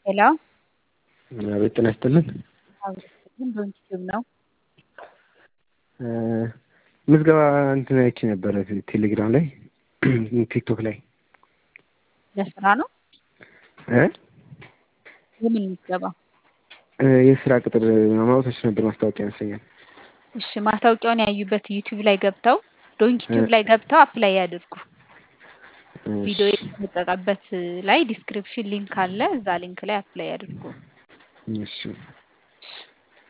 ሄሎ አቤት ጤና ይስጥልን። አብረን ዶንኪቲዩብ ነው። ምዝገባ እንትን አይቼ ነበረ ቴሌግራም ላይ ቲክቶክ ላይ ለስራ ነው። እ የምን ምዝገባ? የስራ ቅጥር ማውጣቶች ነበር ማስታወቂያ ይመስለኛል። እሺ ማስታወቂያውን ያዩበት ዩቲዩብ ላይ ገብተው ዶንኪቲዩብ ላይ ገብተው አፕላይ ያድርጉ። ቪዲዮ የተለቀቀበት ላይ ዲስክሪፕሽን ሊንክ አለ። እዛ ሊንክ ላይ አፕላይ ያድርጉ። እሺ